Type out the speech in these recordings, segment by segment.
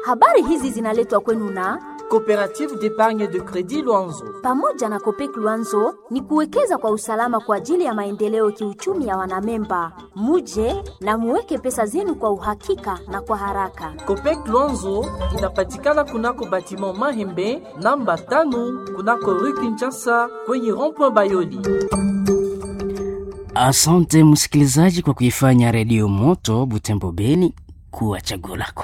Habari hizi zinaletwa kwenu na Coopérative d'épargne de crédit Luanzo. pamoja na Kopek Luanzo ni kuwekeza kwa usalama kwa ajili ya maendeleo kiuchumi ya wanamemba. Muje na muweke pesa zenu kwa uhakika na kwa haraka. Copec Luanzo inapatikana kunako batiment Mahembe namba tano kunako rue Kinshasa kwenye rond-point Bayoli. Asante msikilizaji kwa kuifanya redio moto Butembo Beni kuwa chaguo lako.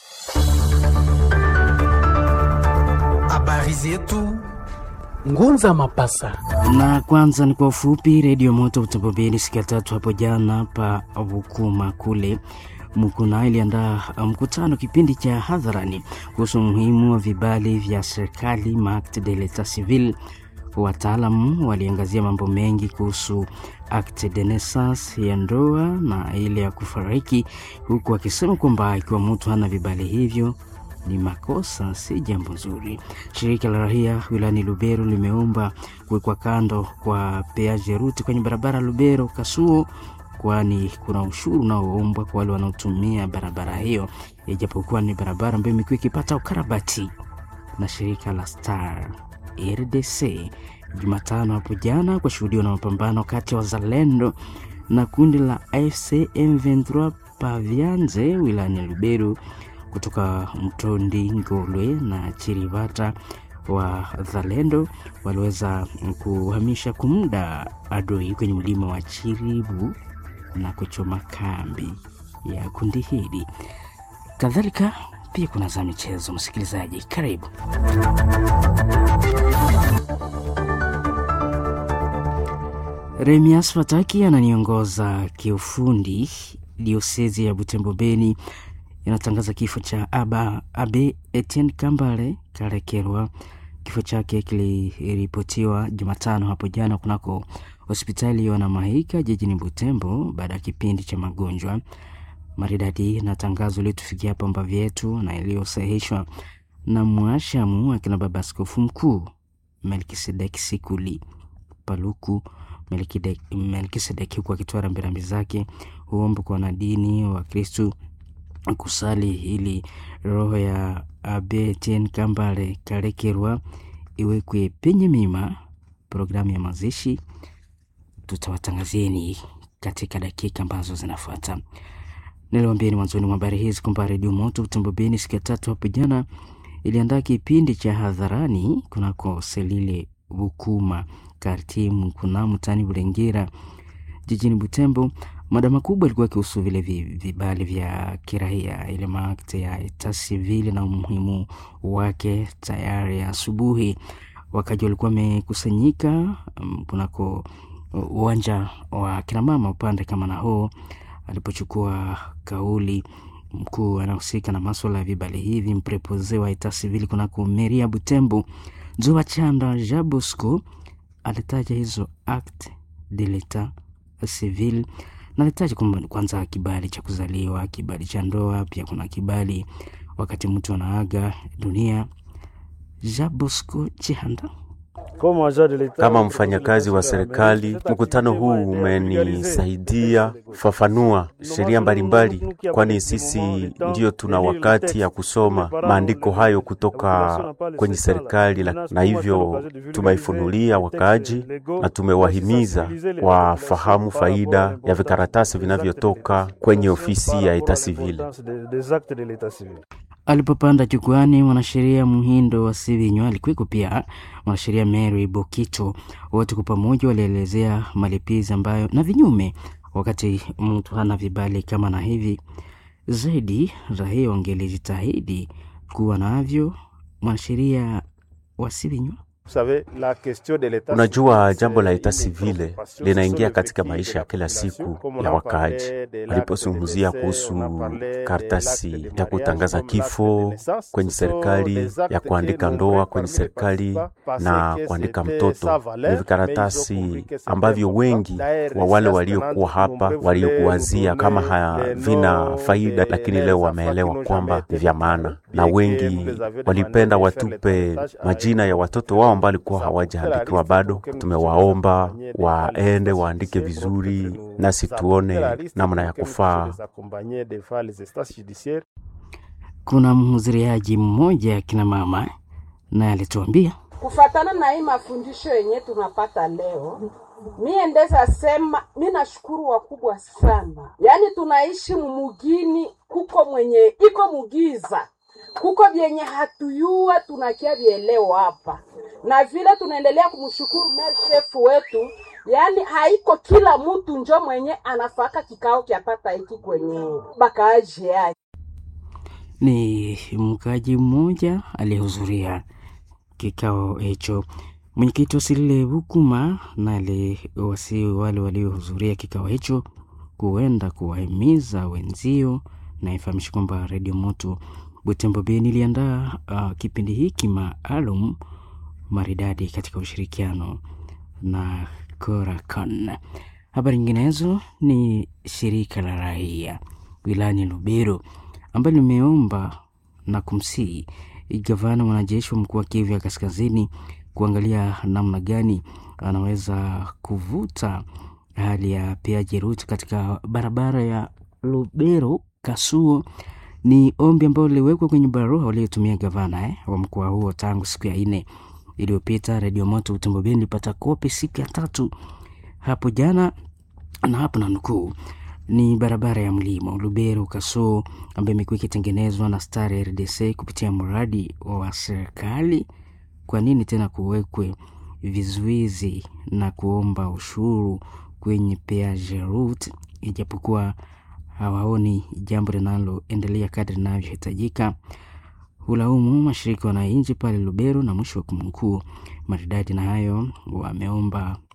Habari zetu Ngunza Mapasa. Na kwanza ni kwa ufupi, redio moto Butembo Beni siku ya tatu hapo jana pa Bukuma kule Mukuna iliandaa mkutano kipindi cha hadharani kuhusu umuhimu wa vibali vya serikali acte de l'etat civil. Wataalamu waliangazia mambo mengi kuhusu acte de naissance ya ndoa na ile ya kufariki, huku wakisema kwamba ikiwa mtu hana vibali hivyo ni makosa, si jambo nzuri. Shirika la rahia wilayani Lubero limeomba kuwekwa kando kwa peaje ruti kwenye barabara Lubero Kasuo, kwani kuna ushuru unaoombwa kwa wale wanaotumia barabara hiyo, ijapokuwa ni barabara ambayo imekuwa ikipata ukarabati na shirika la Star RDC. Jumatano hapo jana kwa shuhudiwa na mapambano kati ya wazalendo na kundi la AFC M23 Pavianze wilayani Lubero kutoka Mtondi, Ngolwe na Chirivata wa Zalendo waliweza kuhamisha kwa muda adui kwenye mlima wa Chiribu na kuchoma kambi ya kundi hili. Kadhalika pia kuna za michezo. Msikilizaji, karibu. Remias Fataki ananiongoza kiufundi. Diosezi ya Butembo Beni inatangaza kifo cha aba abe Etienne Kambale Karekerwa. Kifo chake kiliripotiwa Jumatano hapo jana kunako hospitali ya Wanamahika jijini Butembo baada ya kipindi cha magonjwa maridadi. Na tangazo iliyotufikia hapa mbavi yetu na iliyosahihishwa na mwashamu akina baba askofu mkuu Melkisedeki Sikuli Paluku Melkide- Melkisedeki, huku akitoa rambirambi zake huomba kwa wanadini wa Kristu kusali ili roho ya Abe Etienne Kambale Karekerwa iwekwe penye mima. Programu ya mazishi tutawatangazieni katika dakika ambazo zinafuata. Niliwaambieni mwanzoni mwa habari hizi kwamba Redio Moto Butembo Beni siku ya tatu hapo jana iliandaa kipindi cha hadharani kunako Selile Bukuma Kartimu kuna mtani Bulengera jijini Butembo. Mada makubwa ilikuwa ikihusu vile vi- vibali vya kiraia ile maakte ya eta sivili na umuhimu wake. Tayari asubuhi wakaji walikuwa wamekusanyika um, kunako uwanja wa kinamama upande kama na huo alipochukua kauli mkuu anahusika na maswala ya vibali hivi mprepoze wa eta sivili kunako meria Butembo Zoa Chanda Jabosco alitaja hizo acte de l'etat civil na alitaja kwamba kwanza kibali cha kuzaliwa, kibali cha ndoa, pia kuna kibali wakati mtu anaaga dunia. Jabosco Chihanda Kama mfanyakazi wa serikali, mkutano huu umenisaidia kufafanua sheria mbalimbali, kwani sisi ndiyo tuna wakati ya kusoma maandiko hayo kutoka kwenye serikali, la- na hivyo tumeifunulia wakaaji na tumewahimiza wafahamu faida ya vikaratasi vinavyotoka kwenye ofisi ya eta sivile. Alipopanda jukwani, mwanasheria Muhindo wa Sivinywa alikuweko, pia mwanasheria Mary Bokito. Wote kwa pamoja walielezea malipizi ambayo na vinyume wakati mtu hana vibali kama na hivi. Zaidi raia wangelijitahidi kuwa navyo. Mwanasheria wa Sivinywa Unajua, jambo la eta sivile linaingia katika maisha ya kila siku ya wakaaji. Walipozungumzia kuhusu karatasi ya kutangaza kifo kwenye serikali, ya kuandika ndoa kwenye serikali na kuandika mtoto, ni vikaratasi ambavyo wengi wa wale waliokuwa hapa waliokuwazia kama havina faida, lakini leo wameelewa kwamba ni vya maana, na wengi walipenda watupe majina ya watoto wao ambao walikuwa hawajaandikiwa bado. Tumewaomba waende waandike vizuri, nasi tuone namna ya kufaa. kuna mhudhuriaji mmoja akina mama naye alituambia kufatana na hii mafundisho yenye tunapata leo, mie ndeza sema mi nashukuru wakubwa sana. Yaani tunaishi mumugini, kuko mwenye iko mugiza, kuko vyenye hatuyua tunakia vieleo hapa, na vile tunaendelea kumshukuru mer chef wetu. Yaani haiko kila mtu njo mwenye anafaka kikao kyapata hiki kwenye bakaaji yake. ni mkaji mmoja aliyehudhuria kikao hicho. Mwenyekiti wa Silile Bukuma na aliwasi wale waliohudhuria kikao hicho kuenda kuwahimiza wenzio, na ifahamishi kwamba Redio Moto Butembo Beni iliandaa uh, kipindi hiki maalum maridadi katika ushirikiano na Korakon. Habari nyinginezo ni shirika la raia wilayani Lubero ambalo limeomba na kumsihi gavana mwanajeshi wa mkuu wa Kivu ya Kaskazini kuangalia namna gani anaweza kuvuta hali ya peaji ruti katika barabara ya Lubero Kasuo. Ni ombi ambalo liliwekwa kwenye barua waliotumia gavana eh, wa mkoa huo tangu siku ya nne iliyopita. Redio Moto Utembo Beni ilipata kopi siku ya tatu hapo jana, na hapo na nukuu ni barabara ya mlima Lubero Kasoo ambayo imekuwa ikitengenezwa na Star RDC kupitia mradi wa serikali. Kwa nini tena kuwekwe vizuizi na kuomba ushuru kwenye peage route, ijapokuwa hawaoni jambo linaloendelea kadri linavyohitajika? Hulaumu mashirika wananchi pale Lubero na mwisho wa kumnukuu maridadi na hayo wameomba